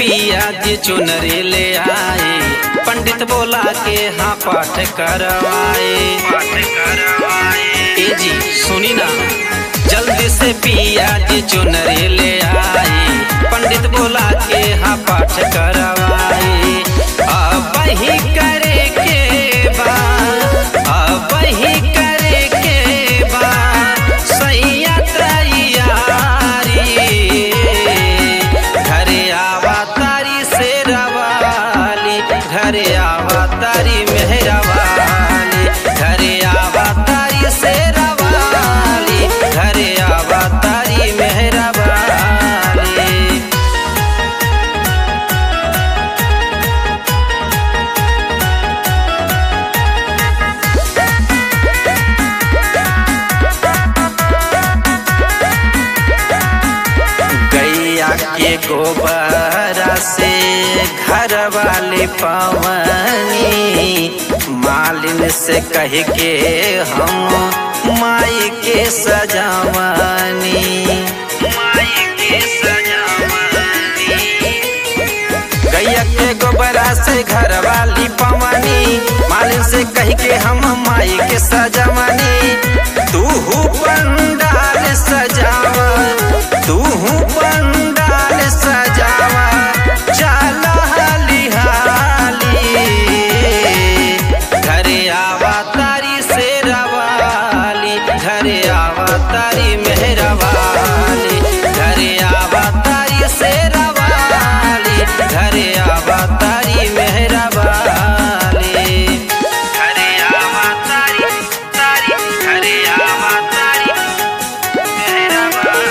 पिया जी चुनरी ले आए पंडित बोला के हाँ पाठ करवाए पाठ करवाए ए जी सुनी ना जल्दी से पिया जी चुनरी ले आए पंडित बोला के हाँ पाठ करवाए अब ही करे के बा अब ही करे के बा सैया तैयारी घरे आवा तारी से रवाली घरे आवा तारी मेहरवाली घरे आवा तारी से रवाली घरे आवा तारी मेहरवाली गैया के गोबरा से घर वाले पवनी मालिन से कह के हम माई के सजावनी माई के सजावनी गैया के गोबरा से घर वाली पवनी मालिन से कह के हम माई के सजावनी तू पंडाल सजावा तू पंडाल सजावा चल हाली हाली घरे आवा तारी से रवाली घरे आवा तारी मेहरवाली घरे आवा तारी से रवाली घरे आवा तारी मेहरवाली घरे आवा तारी तारी घरे आवा तारी मेहरवाली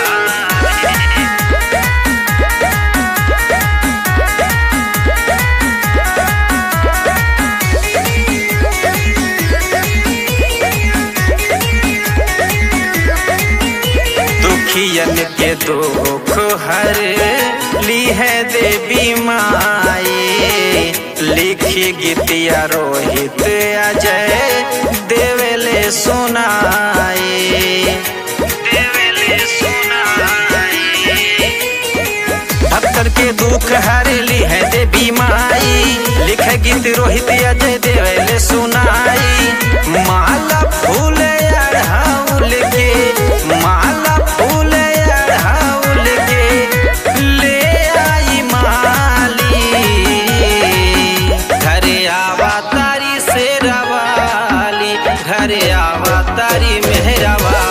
दुखियन के दुख हर ली है देवी माई लिखी गीतिया रोहित अजय देवेले सुनाई देवेले सुनाई भक्तर के दुख हरेली है देवी माई लिख गीत रोहित अजय देवले सुनाई माला फूल अढ़ाउल के माला फूल अढ़ाउल के ले आई माली घरे आवा तारी से रवाली घरे आवा तारी मेहरवा